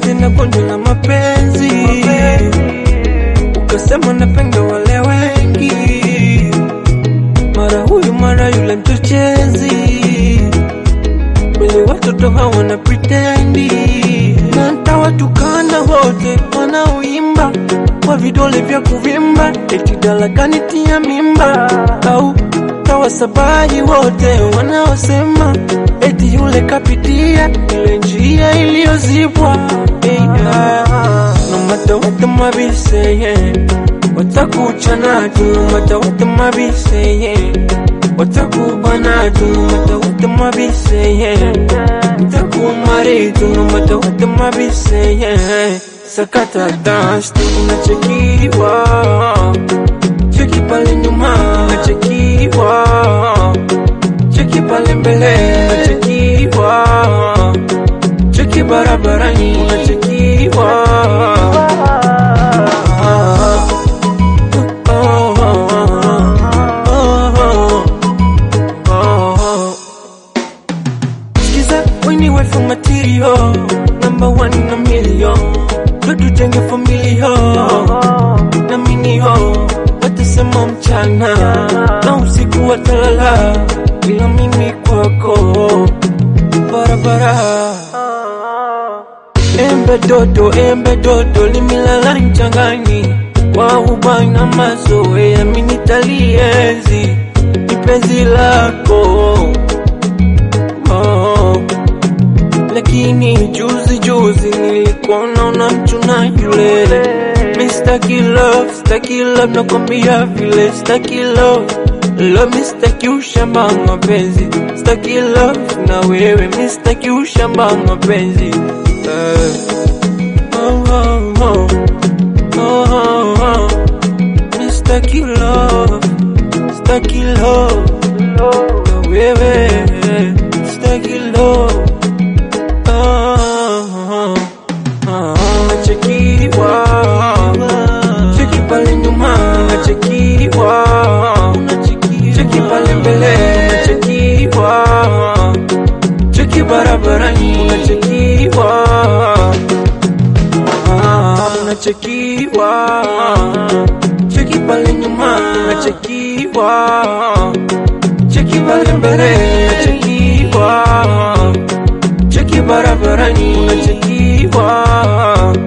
tena gonjwa la mapenzi, ukasema napenda wale wengi, mara huyu mara yule mchochezi, wale watoto hawana pretendi, na ntawatukana wote wanaoimba kwa vidole vya kuvimba, eti dalakani tia mimba, au tawasabahi wote wanaosema eti yule kapitia ile njia iliyozibwa. Hey, yeah. No matter what them a be saying, watakuchana tu. No matter what them a be saying, watakubana tu. No matter what them a be saying, watakumari tu. No matter what them a be saying, sakata dance tu unachekiwa cheki pale nyuma unachekiwa cheki pale mbele unachekiwa cheki barabarani unachekiwa Sikiza weni wife material number one na million ndo tujenge familia na minio watasema mchana na usiku watalala bila mimi kwako barabara embe dodo embe dodo limilala mchangani kwa ubani na mazoea minitalienzi ipenzi lako oh. Lakini juzi juzi nilikuona unamchuna yule Mr. Love, staki love nakwambia vile staki love Love mistaki ushamba wa mapenzi Staki love na wewe mistaki ushamba wa mapenzi Eh. oh, oh, oh. Oh, oh, oh. Mistaki love, staki love na wewe staki love unachekiwa cheki pale nyuma unachekiwa cheki pale mbele unachekiwa cheki barabarani unachekiwa unachekiwa cheki pale nyuma unachekiwa cheki pale mbele unachekiwa cheki barabarani unachekiwa